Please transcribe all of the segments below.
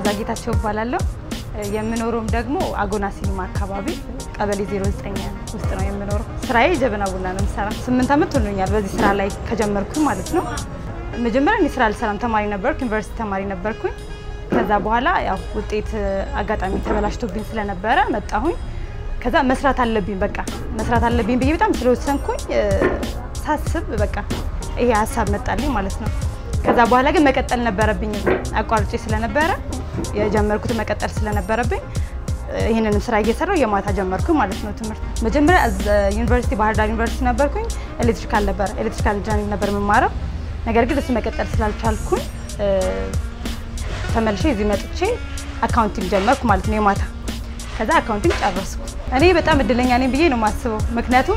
መዓዛ ጌታቸው እባላለሁ። የምኖረውም ደግሞ አጎና ሲኒማ አካባቢ ቀበሌ 09 ውስጥ ነው የምኖረው። ስራዬ ጀበና ቡና ነው የምሰራ። ስምንት ዓመት ሆኖኛል በዚህ ስራ ላይ ከጀመርኩኝ ማለት ነው። መጀመሪያ እኔ ስራ አልሰራም፣ ተማሪ ነበርኩ፣ ዩኒቨርሲቲ ተማሪ ነበርኩኝ። ከዛ በኋላ ያው ውጤት አጋጣሚ ተበላሽቶብኝ ስለነበረ መጣሁኝ። ከዛ መስራት አለብኝ በቃ መስራት አለብኝ ብዬ በጣም ስለወሰንኩኝ ሳስብ በቃ ይሄ ሀሳብ መጣልኝ ማለት ነው። ከዛ በኋላ ግን መቀጠል ነበረብኝ አቋርጬ ስለነበረ የጀመርኩት መቀጠል ስለነበረብኝ ይህንንም ስራ እየሰራው የማታ ጀመርኩ ማለት ነው። ትምህርት መጀመሪያ ዩኒቨርሲቲ ባህር ዳር ዩኒቨርሲቲ ነበርኩኝ። ኤሌክትሪካል ነበር ኤሌክትሪካል ኢንጂነሪንግ ነበር የምማረው። ነገር ግን እሱ መቀጠል ስላልቻልኩኝ ተመልሼ እዚህ መጥቼ አካውንቲንግ ጀመርኩ ማለት ነው የማታ ከዛ አካውንቲንግ ጨረስኩ። እኔ በጣም እድለኛ ነኝ ብዬ ነው የማስበው። ምክንያቱም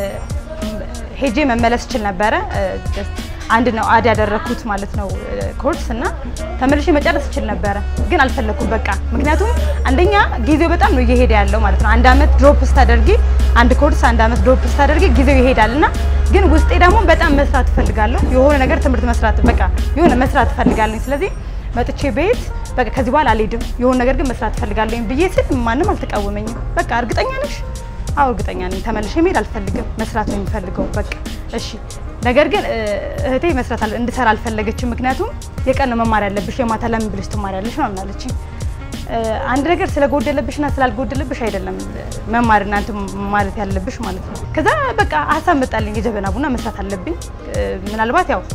ሄጄ መመለስ እችል ነበረ። አንድ ነው አድ ያደረግኩት ማለት ነው ኮርስ እና ተመልሼ መጨረስ እችል ነበረ፣ ግን አልፈለኩም በቃ። ምክንያቱም አንደኛ ጊዜው በጣም ነው እየሄደ ያለው ማለት ነው። አንድ አመት ድሮፕ ስታደርጊ አንድ ኮርስ አንድ አመት ድሮፕ ስታደርጊ ጊዜው ይሄዳል እና ግን ውስጤ ደግሞ በጣም መስራት እፈልጋለሁ። የሆነ ነገር ትምህርት መስራት በቃ የሆነ መስራት እፈልጋለሁ። ስለዚህ መጥቼ ቤት በቃ ከዚህ በኋላ አልሄድም፣ የሆነ ነገር ግን መስራት እፈልጋለሁ ብዬ ስል ማንም አልተቃወመኝም። በቃ እርግጠኛ ነሽ? አዎ እርግጠኛ ነኝ። ተመልሼ መሄድ አልፈልግም፣ መስራት ነው የሚፈልገው። በቃ እሺ። ነገር ግን እህቴ መስራት እንድሰራ አልፈለገችም። ምክንያቱም የቀን ነው መማር ያለብሽ፣ የማታ ለምን ብለሽ ትማሪያለሽ ምናምን አለችኝ። አንድ ነገር ስለጎደለብሽና ስላልጎደለብሽ አይደለም መማር እናንተ ማለት ያለብሽ ማለት ነው። ከዛ በቃ ሀሳብ መጣልኝ፣ የጀበና ቡና መስራት አለብኝ። ምናልባት ያው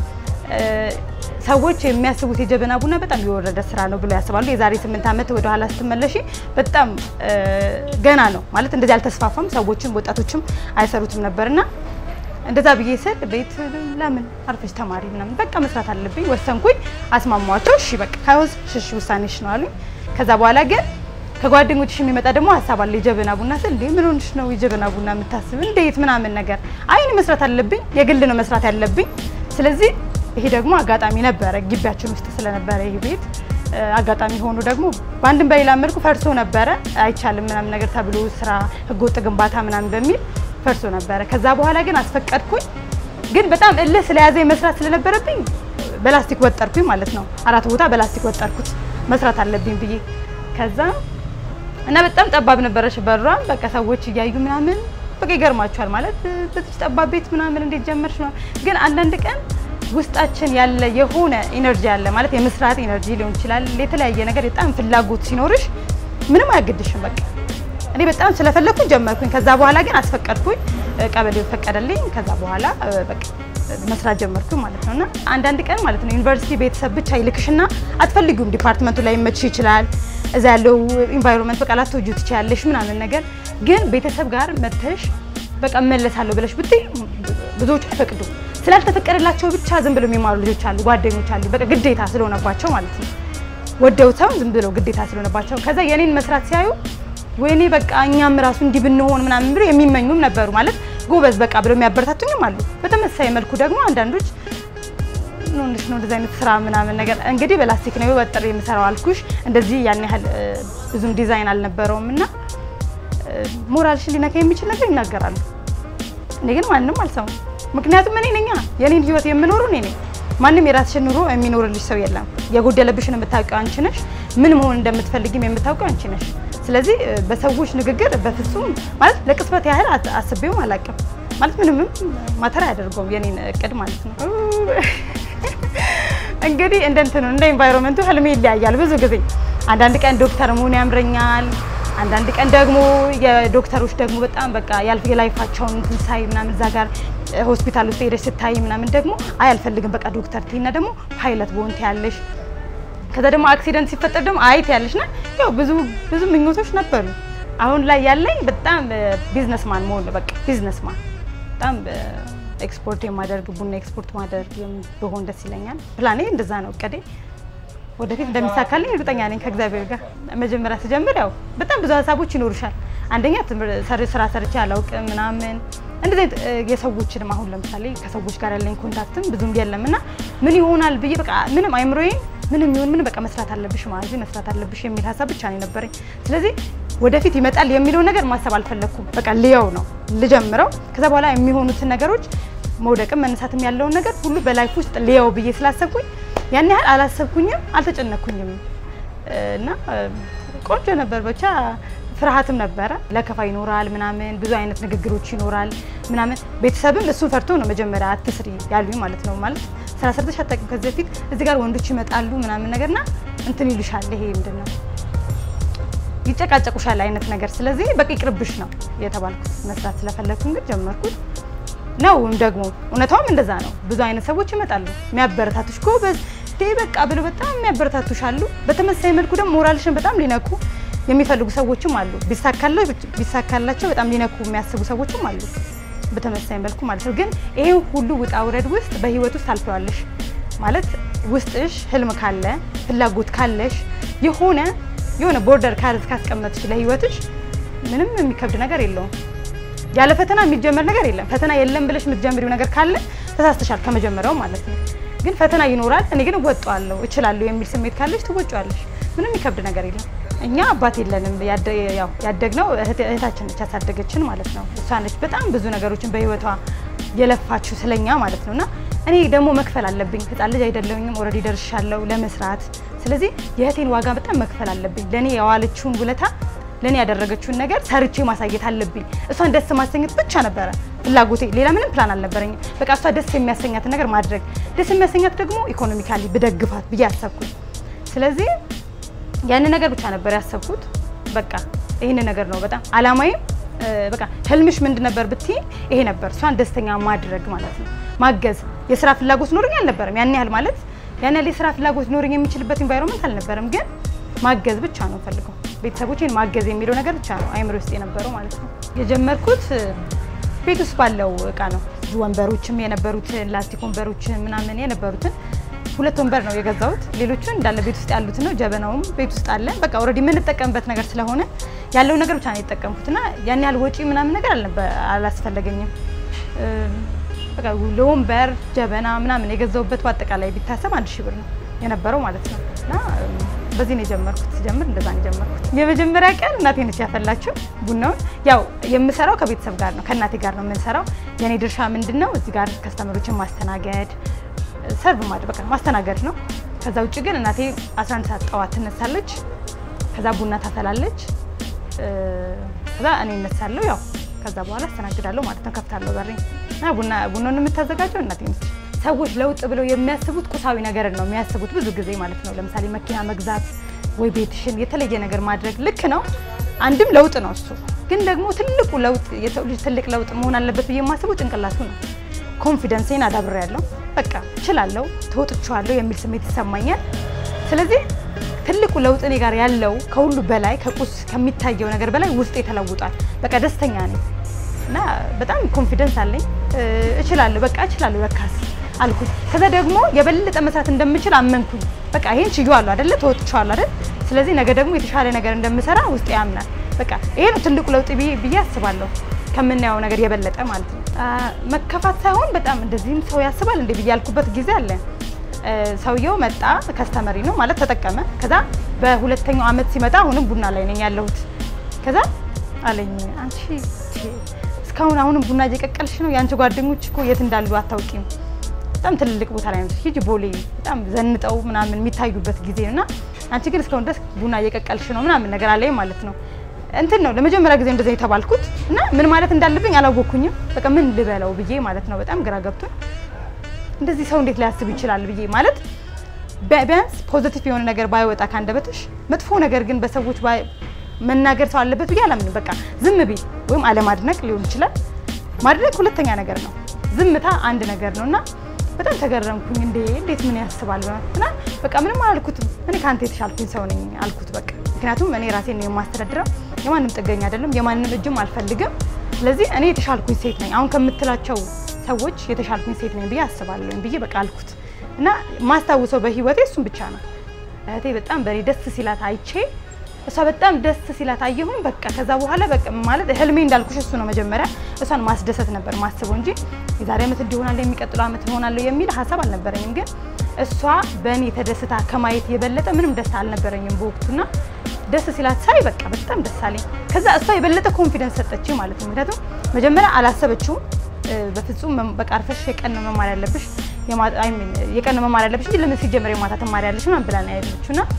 ሰዎች የሚያስቡት የጀበና ቡና በጣም የወረደ ስራ ነው ብሎ ያስባሉ። የዛሬ ስምንት ዓመት ወደ ኋላ ስትመለሺ በጣም ገና ነው ማለት እንደዚህ አልተስፋፋም። ሰዎችም ወጣቶችም አይሰሩትም ነበርና እንደዛ ብዬ ስል ቤት ለምን አርፈሽ ተማሪ ምናምን በቃ መስራት አለብኝ ወሰንኩኝ። አስማሟቸው። እሺ በቃ ካይሆንስ ሽሽ ውሳኔሽ ነው አሉኝ። ከዛ በኋላ ግን ከጓደኞችሽ የሚመጣ ደግሞ ሀሳብ አለ። የጀበና ቡና ስል እንዴ ምን ሆንሽ ነው የጀበና ቡና የምታስብ እንዴት ምናምን ነገር አይ እኔ መስራት አለብኝ የግል ነው መስራት ያለብኝ ስለዚህ ይሄ ደግሞ አጋጣሚ ነበረ ግቢያችን ውስጥ ስለነበረ ይሄ ቤት አጋጣሚ ሆኖ ደግሞ በአንድም በሌላ መልኩ ፈርሶ ነበረ። አይቻልም ምናምን ነገር ተብሎ ስራ ህገወጥ ግንባታ ምናምን በሚል ፈርሶ ነበረ። ከዛ በኋላ ግን አስፈቀድኩኝ። ግን በጣም እልህ ስለያዘኝ መስራት ስለነበረብኝ በላስቲክ ወጠርኩኝ ማለት ነው። አራት ቦታ በላስቲክ ወጠርኩት መስራት አለብኝ ብዬ ከዛ እና በጣም ጠባብ ነበረች በሯም በቃ ሰዎች እያዩ ምናምን በቃ ይገርማቸዋል ማለት በዚህ ጠባብ ቤት ምናምን እንዴት ጀመርሽ ነው። ግን አንዳንድ ቀን ውስጣችን ያለ የሆነ ኢነርጂ አለ ማለት የመስራት ኢነርጂ ሊሆን ይችላል። የተለያየ ነገር በጣም ፍላጎት ሲኖርሽ ምንም አያግድሽም። በቃ እኔ በጣም ስለፈለኩኝ ጀመርኩኝ። ከዛ በኋላ ግን አስፈቀድኩኝ፣ ቀበሌው ፈቀደልኝ። ከዛ በኋላ በቃ መስራት ጀመርኩኝ ማለት ነውና አንዳንድ ቀን ማለት ነው ዩኒቨርሲቲ ቤተሰብ ብቻ ይልክሽና አትፈልጊውም። ዲፓርትመንቱ ላይ ይመችሽ ይችላል። እዛ ያለው ኢንቫይሮንመንት በቃ ላትወጂው ትችያለሽ ምናምን ነገር ግን ቤተሰብ ጋር መተሽ በቃ እመለሳለሁ ብለሽ ብትይ ብዙዎቹ አይፈቅዱም። ስላልተፈቀደላቸው ብቻ ዝም ብለው የሚማሩ ልጆች አሉ፣ ጓደኞች አሉ። በቃ ግዴታ ስለሆነባቸው ማለት ነው ወደው ሰው ዝም ብለው ግዴታ ስለሆነባቸው ከዛ የኔን መስራት ሲያዩ ወይኔ በቃ እኛም ራሱ እንዲህ ብንሆን ምናምን ብለው የሚመኙም ነበሩ። ማለት ጎበዝ በቃ ብለው የሚያበረታቱኝም አሉ። በተመሳሳይ መልኩ ደግሞ አንዳንዶች ኖንሽ ነው እንደዚህ አይነት ስራ ምናምን ነገር እንግዲህ በላስቲክ ነው ወጥሬ የምሰራው አልኩሽ። እንደዚህ ያን ያህል ብዙም ዲዛይን አልነበረውም እና ሞራልሽን ሊነካ የሚችል ነገር ይናገራሉ። እኔ ግን ማንም አልሰማም። ምክንያቱም እኔ ነኛ የኔን ህይወት የምኖረው እኔ ነኝ። ማንም የራስሽን ኑሮ የሚኖርልሽ ሰው የለም። የጎደለብሽን የምታውቂው አንቺ ነሽ። ምን መሆን እንደምትፈልጊም የምታውቂው አንቺ ነሽ። ስለዚህ በሰዎች ንግግር በፍጹም ማለት ለቅጽበት ያህል አስቤውም አላውቅም። ማለት ምንም ማተር አያደርገውም የኔን እቅድ ማለት ነው። እንግዲህ እንደ እንትኑ እንደ ኤንቫይሮንመንቱ ህልሜ ይለያያል። ብዙ ጊዜ አንዳንድ ቀን ዶክተር መሆን ያምረኛል። አንዳንድ ቀን ደግሞ የዶክተሮች ደግሞ በጣም በቃ ያልፍ የላይፋቸውን እንትን ሳይ ምናምን እዛ ጋር ሆስፒታል ውስጥ ሄደሽ ስታይ ምናምን ደግሞ አይ አልፈልግም በቃ ዶክተር ትይና ደግሞ ፓይለት በሆን ትያለሽ። ከዛ ደግሞ አክሲደንት ሲፈጠር ደግሞ አይ ትያለሽና ያው ብዙ ብዙ ምኞቶች ነበሩ። አሁን ላይ ያለኝ በጣም ቢዝነስማን መሆን በቃ ቢዝነስማን በጣም ኤክስፖርት የማደርግ ቡና ኤክስፖርት ማደርግ ብሆን ደስ ይለኛል። ፕላኔ እንደዛ ነው እቅዴ። ወደፊት እንደሚሳካልኝ እርግጠኛ ነኝ ከእግዚአብሔር ጋር። መጀመሪያ ስጀምር ያው በጣም ብዙ ሀሳቦች ይኖሩሻል። አንደኛ ስራ ሰርቼ አላውቅም ምናምን እንደዚህ የሰዎችንም አሁን ለምሳሌ ከሰዎች ጋር ያለኝ ኮንታክትም ብዙም የለም እና ምን ይሆናል ብዬ በቃ ምንም አይምሮዬ ምንም ይሁን ምን በቃ መስራት አለብሽ ማዚ መስራት አለብሽ የሚል ሀሳብ ብቻ ነው የነበረኝ። ስለዚህ ወደፊት ይመጣል የሚለውን ነገር ማሰብ አልፈለግኩም። በቃ ልየው ነው ልጀምረው። ከዛ በኋላ የሚሆኑትን ነገሮች መውደቅም መነሳትም ያለውን ነገር ሁሉ በላይፍ ውስጥ ልየው ብዬ ስላሰብኩኝ ያን ያህል አላሰብኩኝም፣ አልተጨነኩኝም። እና ቆንጆ ነበር ብቻ ፍርሃትም ነበረ። ለከፋ ይኖራል ምናምን ብዙ አይነት ንግግሮች ይኖራል ምናምን። ቤተሰብም እሱን ፈርቶ ነው መጀመሪያ አትስሪ ያሉኝ ማለት ነው። ማለት ስራ ሰርተሽ አታውቂም ከዚህ በፊት እዚህ ጋር ወንዶች ይመጣሉ ምናምን ነገርና እንትን ይሉሻል። ይሄ ምንድን ነው ይጨቃጨቁሻል አይነት ነገር። ስለዚህ በቃ ይቅርብሽ ነው የተባልኩት። መስራት ስለፈለግኩኝ ግን ጀመርኩት ነው። ደግሞ እውነታውም እንደዛ ነው። ብዙ አይነት ሰዎች ይመጣሉ የሚያበረታቱሽ ጎበዝ ዴ በቃ ብለው በጣም የሚያበረታቱሽ አሉ። በተመሳሳይ መልኩ ደግሞ ሞራልሽን በጣም ሊነኩ የሚፈልጉ ሰዎችም አሉ። ቢሳካላቸው በጣም ሊነኩ የሚያስቡ ሰዎችም አሉ። በተመሳሳይ መልኩ ማለት ነው። ግን ይሄን ሁሉ ውጣ ውረድ ውስጥ በህይወት ውስጥ ታልፈዋለሽ ማለት ውስጥሽ ህልም ካለ ፍላጎት ካለሽ የሆነ የሆነ ቦርደር ካርዝ ካስቀመጥሽ ለህይወትሽ ምንም የሚከብድ ነገር የለውም። ያለ ፈተና የሚጀመር ነገር የለም። ፈተና የለም ብለሽ የምትጀምሪው ነገር ካለ ተሳስተሻል ከመጀመሪያው ማለት ነው። ግን ፈተና ይኖራል። እኔ ግን እወጣዋለሁ እችላለሁ የሚል ስሜት ካለሽ ትወጪዋለሽ። ምንም የሚከብድ ነገር የለም። እኛ አባት የለንም። ያደግነው እህታችን ነች ያሳደገችን ማለት ነው። እሷ ነች በጣም ብዙ ነገሮችን በህይወቷ የለፋችሁ ስለኛ ማለት ነው። እና እኔ ደግሞ መክፈል አለብኝ። ህፃን ልጅ አይደለሁኝም። ኦልሬዲ ደርሻለሁ ለመስራት። ስለዚህ የእህቴን ዋጋ በጣም መክፈል አለብኝ። ለእኔ የዋለችውን ውለታ ለእኔ ያደረገችውን ነገር ሰርቼ ማሳየት አለብኝ። እሷን ደስ ማሰኘት ብቻ ነበረ ፍላጎቴ። ሌላ ምንም ፕላን አልነበረኝም። በቃ እሷ ደስ የሚያሰኛትን ነገር ማድረግ፣ ደስ የሚያሰኛት ደግሞ ኢኮኖሚካሊ ብደግፋት ብዬ አሰብኩኝ። ስለዚህ ያንን ነገር ብቻ ነበር ያሰብኩት። በቃ ይህንን ነገር ነው በጣም አላማዬም። በቃ ህልምሽ ምንድን ነበር ብትይ ይሄ ነበር፣ እሷን ደስተኛ ማድረግ ማለት ነው፣ ማገዝ። የስራ ፍላጎት ኖረኝ አልነበረም ያን ያህል ማለት ያን ያህል የስራ ፍላጎት ኖረኝ የሚችልበት ኢንቫይሮንመንት አልነበረም፣ ግን ማገዝ ብቻ ነው ፈልገው ቤተሰቦቼን ማገዝ የሚለው ነገር ብቻ ነው አይምሮ ውስጥ የነበረው ማለት ነው። የጀመርኩት ቤት ውስጥ ባለው እቃ ነው። ወንበሮችም የነበሩትን ላስቲክ ወንበሮችን ምናምን የነበሩትን ሁለት ወንበር ነው የገዛሁት። ሌሎቹን እንዳለ ቤት ውስጥ ያሉትን ነው። ጀበናውም ቤት ውስጥ አለ። በቃ ኦልሬዲ የምንጠቀምበት ነገር ስለሆነ ያለው ነገር ብቻ ነው የተጠቀምኩት እና ያን ያህል ወጪ ምናምን ነገር አላስፈለገኝም። በቃ ለወንበር ጀበና ምናምን የገዛሁበት በአጠቃላይ ቢታሰብ አንድ ሺህ ብር ነው የነበረው ማለት ነው እና በዚህ ነው የጀመርኩት። ሲጀምር እንደዛ ነው የጀመርኩት። የመጀመሪያ ቀን እናቴ ነች ያፈላችው ቡናውን። ያው የምሰራው ከቤተሰብ ጋር ነው፣ ከእናቴ ጋር ነው የምንሰራው። የኔ ድርሻ ምንድን ነው? እዚህ ጋር ከስተመሮችን ማስተናገድ፣ ሰርቭ ማድረግ፣ በቃ ማስተናገድ ነው። ከዛ ውጭ ግን እናቴ 11 ሰዓት ጠዋት ትነሳለች። ከዛ ቡና ታፈላለች። ከዛ እኔ እነሳለሁ። ያው ከዛ በኋላ አስተናግዳለሁ ማለት ነው። ከፍታለሁ በሬ እና ቡና ቡናውን የምታዘጋጀው እናቴ ነች። ሰዎች ለውጥ ብለው የሚያስቡት ቁሳዊ ነገርን ነው የሚያስቡት ብዙ ጊዜ ማለት ነው። ለምሳሌ መኪና መግዛት ወይ ቤትሽን የተለየ ነገር ማድረግ ልክ ነው፣ አንድም ለውጥ ነው እሱ። ግን ደግሞ ትልቁ ለውጥ የሰው ልጅ ትልቅ ለውጥ መሆን አለበት ብዬ የማስበው ጭንቅላቱ ነው። ኮንፊደንሴን አዳብሬያለሁ፣ በቃ እችላለሁ፣ ተወጥቼዋለሁ የሚል ስሜት ይሰማኛል። ስለዚህ ትልቁ ለውጥ እኔ ጋር ያለው ከሁሉ በላይ ከቁስ ከሚታየው ነገር በላይ ውስጤ ተለውጧል። በቃ ደስተኛ ነኝ እና በጣም ኮንፊደንስ አለኝ። እችላለሁ፣ በቃ እችላለሁ ለካስ አልኩኝ። ከዛ ደግሞ የበለጠ መስራት እንደምችል አመንኩኝ። በቃ ይሄን ችዬዋለሁ አይደለ? ተወጥቼዋለሁ አይደል? ስለዚህ ነገ ደግሞ የተሻለ ነገር እንደምሰራ ውስጤ ያምናል። በቃ ይሄ ነው ትልቁ ለውጥ ብዬ አስባለሁ፣ ከምናየው ነገር የበለጠ ማለት ነው። መከፋት ሳይሆን በጣም እንደዚህም ሰው ያስባል እንደ ብዬ ያልኩበት ጊዜ አለ። ሰውየው መጣ፣ ከስተመሪ ነው ማለት ተጠቀመ። ከዛ በሁለተኛው አመት ሲመጣ አሁንም ቡና ላይ ነኝ ያለሁት። ከዛ አለኝ አንቺ እስካሁን አሁንም ቡና እየቀቀልሽ ነው? የአንቺ ጓደኞች እኮ የት እንዳሉ አታውቂም በጣም ትልልቅ ቦታ ላይ ነው ሂጂ ቦሌ በጣም ዘንጠው ምናምን የሚታዩበት ጊዜ ነው እና አንቺ ግን እስካሁን ድረስ ቡና እየቀቀልሽ ነው ምናምን ነገር አለኝ ማለት ነው። እንትን ነው ለመጀመሪያ ጊዜ እንደዛ የተባልኩት እና ምን ማለት እንዳለብኝ አላወቅኩኝም። በቃ ምን ልበለው ብዬ ማለት ነው በጣም ግራ ገብቶኝ እንደዚህ ሰው እንዴት ሊያስብ ይችላል ብዬ ማለት ቢያንስ ፖዚቲቭ የሆነ ነገር ባይወጣ ካንደበትሽ መጥፎ ነገር ግን በሰዎች መናገር ሰው አለበት ብዬ አላምንም። በቃ ዝም ቢል ወይም አለማድነቅ ሊሆን ይችላል። ማድነቅ ሁለተኛ ነገር ነው። ዝምታ አንድ ነገር ነው እና በጣም ተገረምኩኝ። እንዴ እንዴት ምን ያስባል እና በቃ ምንም አላልኩትም። እኔ ከአንተ የተሻልኩኝ ሰው ነኝ አልኩት በቃ ምክንያቱም እኔ ራሴን ነው የማስተዳድረው። የማንም ጥገኛ አይደለም፣ የማንም እጅም አልፈልግም። ስለዚህ እኔ የተሻልኩኝ ሴት ነኝ፣ አሁን ከምትላቸው ሰዎች የተሻልኩኝ ሴት ነኝ ብዬ አስባለሁ ብዬ በቃ አልኩት እና ማስታውሰው በህይወቴ እሱን ብቻ ነው። እህቴ በጣም በእኔ ደስ ሲላት አይቼ እሷ በጣም ደስ ሲላት አየሁኝ። በቃ ከዛ በኋላ በቃ ማለት ህልሜ እንዳልኩሽ እሱ ነው። መጀመሪያ እሷን ማስደሰት ነበር ማስበው እንጂ የዛሬ ዓመት እንዲሆናለሁ የሚቀጥለው ዓመት እሆናለሁ የሚል ሀሳብ አልነበረኝም። ግን እሷ በእኔ ተደስታ ከማየት የበለጠ ምንም ደስታ አልነበረኝም በወቅቱና ደስ ሲላት ሳይ በቃ በጣም ደስ አለኝ። ከዛ እሷ የበለጠ ኮንፊደንስ ሰጠችኝ ማለት ነው። ምክንያቱም መጀመሪያ አላሰበችውም። በፍጹም በቃ አርፈሽ የቀን ነው መማር ያለብሽ የቀን ነው መማር ያለብሽ እንጂ ለምን ሲጀመር የማታ ትማሪያለሽ ምናምን ብላ ነው ያለችው እና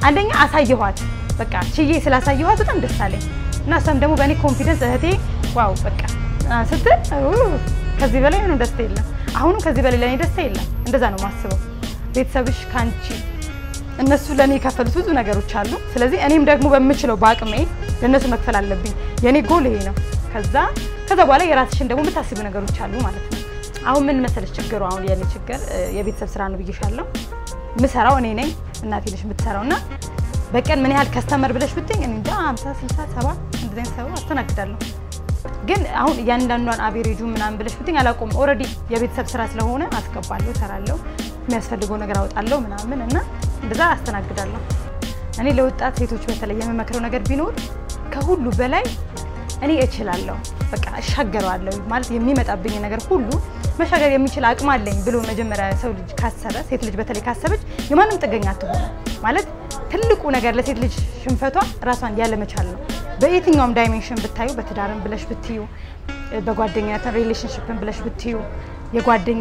አንደኛ አሳየኋት፣ በቃ ችዬ ስላሳየኋት በጣም ደስ አለኝ እና እሷም ደግሞ በእኔ ኮንፊደንስ እህቴ ዋው በቃ ስትል ከዚህ በላይ ምንም ደስታ የለም። አሁንም ከዚህ በላይ ለእኔ ደስታ የለም። እንደዛ ነው የማስበው። ቤተሰብሽ ከአንቺ እነሱ ለእኔ የከፈሉት ብዙ ነገሮች አሉ። ስለዚህ እኔም ደግሞ በምችለው በአቅሜ ለእነሱ መክፈል አለብኝ። የእኔ ጎል ይሄ ነው። ከዛ ከዛ በኋላ የራስሽን ደግሞ የምታስቡ ነገሮች አሉ ማለት ነው። አሁን ምን መሰለሽ ችግሩ፣ አሁን የኔ ችግር የቤተሰብ ስራ ነው ብዬሻለሁ። ምሰራው እኔ ነኝ፣ እናቴ ነሽ የምትሰራው እና በቀን ምን ያህል ከስተመር ብለሽ ብትኝ እኔ እንጃ 50 60 70 እንደዚህ አይነት ሰው አስተናግዳለሁ። ግን አሁን እያንዳንዷን አቬሬጁ ምናምን ብለሽ ብትኝ አላውቀውም። ኦልሬዲ የቤተሰብ ስራ ስለሆነ አስገባለሁ፣ እሰራለሁ፣ የሚያስፈልገው ነገር አወጣለሁ ምናምን እና እንደዛ አስተናግዳለሁ። እኔ ለወጣት ሴቶች በተለይ የምመክረው ነገር ቢኖር ከሁሉ በላይ እኔ እችላለሁ፣ በቃ እሻገረዋለሁ ማለት የሚመጣብኝ ነገር ሁሉ መሻገር የሚችል አቅም አለኝ ብሎ መጀመሪያ ሰው ልጅ ካሰበ ሴት ልጅ በተለይ ካሰበች የማንም ጥገኛ አትሆነ ማለት ትልቁ ነገር ለሴት ልጅ ሽንፈቷ ራሷን ያለመቻል ነው። በየትኛውም ዳይሜንሽን ብታዩ በትዳርም ብለሽ ብትዩ በጓደኛ ሪሌሽንሽፕን ብለሽ ብትዩ የጓደኛ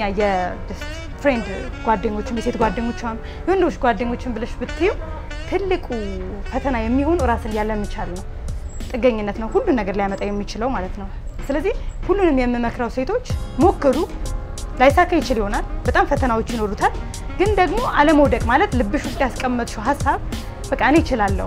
የፍሬንድ ጓደኞችም የሴት ጓደኞቿም የወንዶች ጓደኞችን ብለሽ ብትዩ ትልቁ ፈተና የሚሆኑ ራስን ያለመቻል ነው። ጥገኝነት ነው ሁሉን ነገር ሊያመጣ የሚችለው ማለት ነው። ስለዚህ ሁሉንም የምመክረው ሴቶች ሞክሩ። ላይሳካ ይችል ይሆናል፣ በጣም ፈተናዎች ይኖሩታል። ግን ደግሞ አለመውደቅ ማለት ልብሽ ውስጥ ያስቀመጥሽው ሀሳብ በቃ እኔ እችላለሁ።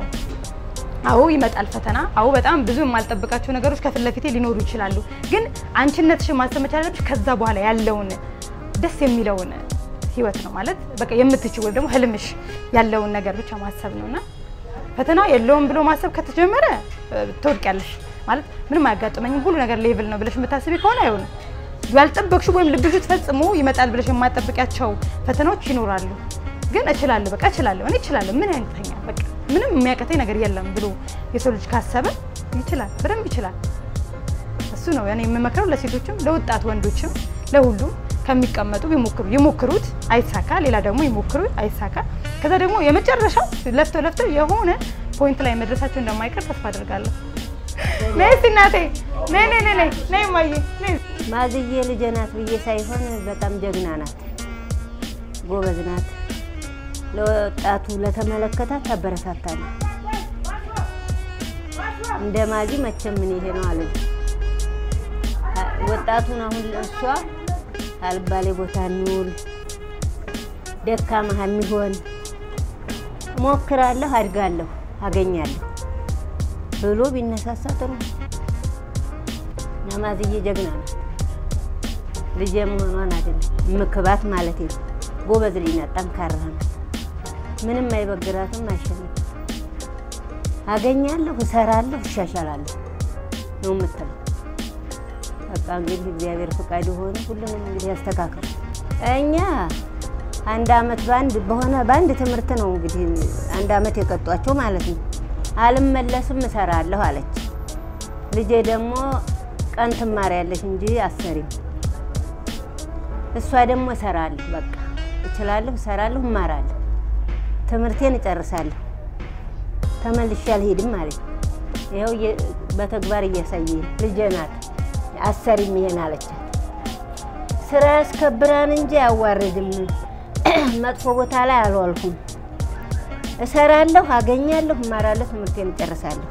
አዎ ይመጣል ፈተና። አዎ በጣም ብዙ የማልጠብቃቸው ነገሮች ከፊት ለፊቴ ሊኖሩ ይችላሉ። ግን አንቺነትሽን ማሰብ መቻል አለብሽ። ከዛ በኋላ ያለውን ደስ የሚለውን ህይወት ነው ማለት በቃ የምትችው ወይም ደግሞ ህልምሽ ያለውን ነገር ብቻ ማሰብ ነውና ፈተና የለውም ብሎ ማሰብ ከተጀመረ ትወድቂያለሽ። ማለት ምንም አያጋጥመኝም ሁሉ ነገር ሌቭል ነው ብለሽ የምታስቢ ከሆነ አይሆንም። ያልጠበቅሽው ወይም ልብሽ ፈጽሞ ይመጣል ብለሽ የማጠብቂያቸው ፈተናዎች ይኖራሉ። ግን እችላለሁ፣ በቃ እችላለሁ፣ እኔ እችላለሁ፣ ምን ያንተኛ በቃ ምንም የሚያቀተኝ ነገር የለም ብሎ የሰው ልጅ ካሰበ ይችላል፣ በደንብ ይችላል። እሱ ነው እኔ የምመክረው ለሴቶችም፣ ለወጣት ወንዶችም፣ ለሁሉም ከሚቀመጡ ቢሞክሩ ይሞክሩት፣ አይሳካ፣ ሌላ ደግሞ ይሞክሩ፣ አይሳካ። ከዛ ደግሞ የመጨረሻው ለፍተው ለፍተው የሆነ ፖይንት ላይ መድረሳቸው እንደማይቀር ተስፋ አድርጋለሁ። ነይ እስኪ እናቴ ነይ ነይ ነይ ነይ ነይ እማዬ ነይ። ማዝዬ ልጄ ናት ብዬ ሳይሆን በጣም ጀግና ናት፣ ጎበዝ ናት። ለወጣቱ ለተመለከታት ታበረታታለች። እንደ ማዚ መቼም ምን ይሄ ነው አለ ወጣቱን አሁን እሷ አልባሌ ቦታ የሚውል ደካማ የሚሆን ሞክራለሁ፣ አድጋለሁ፣ አገኛለሁ ብሎ ቢነሳሳ ጥሩ ነው። ናማዝዬ ጀግና ናት። ልጄ መሆኗን አይደለም ምክባት ማለት ነው። ጎበዝ ልጅ ናት፣ ጠንካራ ናት። ምንም አይበግራትም፣ አይሸነፍም። አገኛለሁ፣ እሰራለሁ፣ እሻሻላለሁ ነው የምትለው። በቃ እንግዲህ እግዚአብሔር ፈቃድ የሆነ ሁሉንም እንግዲህ ያስተካክል። እኛ አንድ አመት በአንድ በሆነ በአንድ ትምህርት ነው እንግዲህ አንድ አመት የቀጧቸው ማለት ነው። አልመለስም እሰራለሁ አለች። ልጄ ደግሞ ቀን ትማሪያለሽ እንጂ አሰሪም። እሷ ደግሞ እሰራለሁ፣ በቃ እችላለሁ፣ እሰራለሁ፣ እማራለሁ፣ ትምህርቴን እጨርሳለሁ፣ ተመልሼ አልሄድም ማለት ይኸው በተግባር እያሳየ ልጄ ናት። አሰሪም ይሄን አለቻት። ስራ ያስከብራን እንጂ አያዋርድም። መጥፎ ቦታ ላይ አልዋልኩም። እሰራለሁ፣ አገኛለሁ፣ እማራለሁ፣ ትምህርቴን እጨርሳለሁ።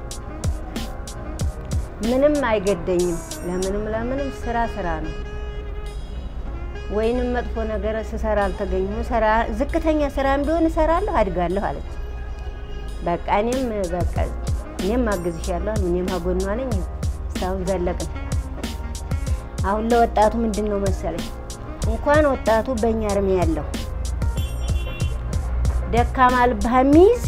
ምንም አይገደኝም። ለምንም ለምንም ስራ ስራ ነው። ወይንም መጥፎ ነገር ስሰራ አልተገኘሁ ስራ ዝቅተኛ ስራም ቢሆን እሰራለሁ፣ አድጋለሁ አለች። በቃ እኔም በቃ እኔም አግዝሻለሁ፣ እኔም አጎኗ ነኝ። እስካሁን ዘለቅን። አሁን ለወጣቱ ምንድን ነው መሰለኝ እንኳን ወጣቱ በእኛ እርሜ ያለው ደካማ ልብህ የሚይዝ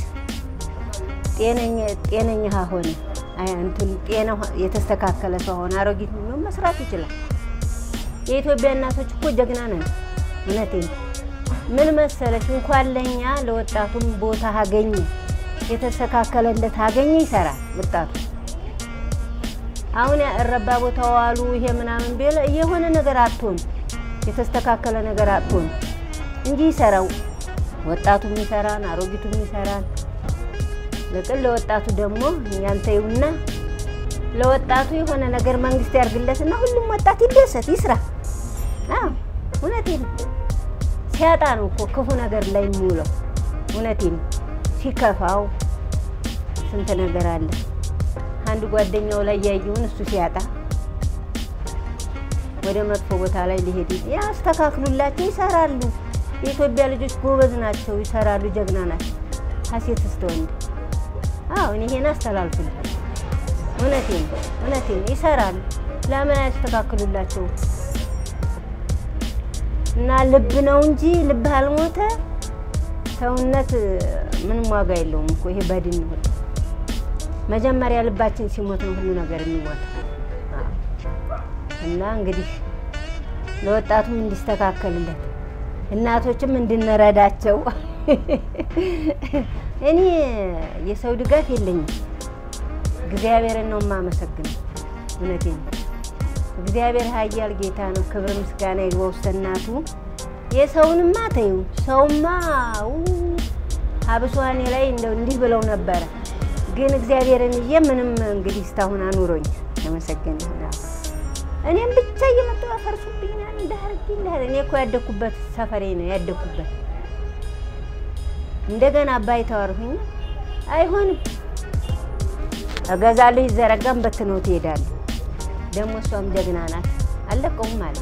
ጤነኛ ሆነ እንትን ጤና የተስተካከለ ሰው ሆነ አሮጊት መስራት ይችላል። የኢትዮጵያ እናቶች እኮ ጀግና ነን። እውነቴን ምን መሰለሽ እንኳን ለእኛ ለወጣቱም ቦታ አገኘ የተስተካከለለት አገኘ ይሰራል ወጣቱ። አሁን እረባ ቦታ ዋሉ ይሄ ምናምን ቢል የሆነ ነገር አትሆን የተስተካከለ ነገር አትሆን እንጂ ይሰራው ወጣቱም ይሰራን፣ አሮጊቱም ይሰራን። ለቅን ለወጣቱ ደግሞ ያንተ ይሁንና ለወጣቱ የሆነ ነገር መንግስት ያርግለትና ሁሉም ወጣት ይደሰት ይስራ። አዎ እውነቴን ነው። ሲያጣ ነው እኮ ክፉ ነገር ላይ የሚውለው። እውነቴን ነው። ሲከፋው ስንት ነገር አለ። አንድ ጓደኛው ላይ ያየውን እሱ ሲያጣ ወደ መጥፎ ቦታ ላይ ሊሄድ ያስተካክሉላቸው፣ ይሰራሉ። የኢትዮጵያ ልጆች ጎበዝ ናቸው፣ ይሰራሉ፣ ጀግና ናቸው። ሀሴት እስተ ወንድ አዎ፣ እኔ ይሄን አስተላልፍልሃል። እውነቴን እውነቴን ይሰራሉ። ለምን አያስተካክሉላቸው? እና ልብ ነው እንጂ ልብ አልሞተ ሰውነት ምንም ዋጋ የለውም እኮ ይሄ በድን ነው። መጀመሪያ ልባችን ሲሞት ነው ሁሉ ነገር የሚሞተው። እና እንግዲህ ለወጣቱም እንዲስተካከልለት እናቶችም እንድንረዳቸው እኔ የሰው ድጋፍ የለኝም። እግዚአብሔርን ነው የማመሰግነው። እውነቴን ነው። እግዚአብሔር ኃያል ጌታ ነው። ክብር ምስጋና ይግባው ውስተ እናቱ። የሰውንማ ተይው፣ ሰውማ አብሷኔ ላይ እንደው እንዲህ ብለው ነበረ። ግን እግዚአብሔርን እየ ምንም እንግዲህ እስካሁን አኑሮኝ ተመሰገነ ይሁን። እኔም ብቻ እየመጡ ያፈርሱብኛል። እንዳርግ እንዳር እኔ እኮ ያደኩበት ሰፈሬ ነው ያደኩበት። እንደገና አባይ ተዋርሁኝ አይሆንም እገዛለሁ ይዘረጋም በትነው ትሄዳለህ። ደግሞ እሷም ጀግና ናት። አለቀውም ማለት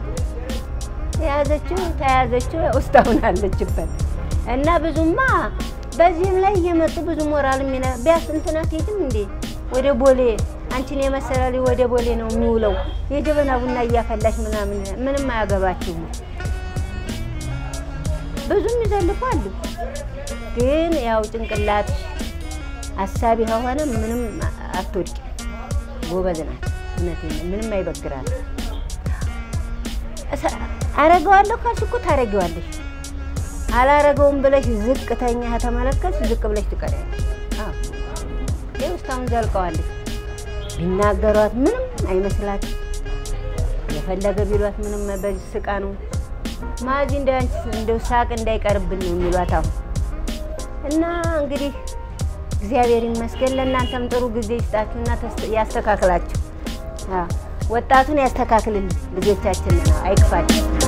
ተያዘችው ተያዘችው ውስጣውን አለችበት እና ብዙማ በዚህም ላይ እየመጡ ብዙ ሞራል ሚና ቢያስ እንትና ትሄድም እንዴ ወደ ቦሌ አንቺን የመሰለ ልጅ ወደ ቦሌ ነው የሚውለው የጀበና ቡና እያፈላሽ ምናምን ምንም አያገባችሁም። ብዙም ይዘልፉ አሉ። ግን ያው ጭንቅላት አሳቢ ከሆነ ምንም አትወድቂ። ጎበዝ ናት። እውነቴን ነው። ምንም አይበግራል። አረገዋለሁ ካልሽ እኮ ታረጊዋለሽ። አላረገውም ብለሽ ዝቅተኛ ከተመለከትሽ ዝቅ ብለሽ ትቀሪያለሽ። ይኸው እስካሁን ዘልቀዋለች። ቢናገሯት ምንም አይመስላትም። የፈለገ ቢሏት ምንም በዚህ ስቃ ነው ማዚ እንደው ሳቅ እንዳይቀርብን ነው የሚሏት አሁን እና እንግዲህ እግዚአብሔር ይመስገን። ለእናንተም ጥሩ ጊዜ ይስጣችሁና ያስተካክላችሁ። ወጣቱን ያስተካክልልን። ልጆቻችን ነው አይክፋችሁ።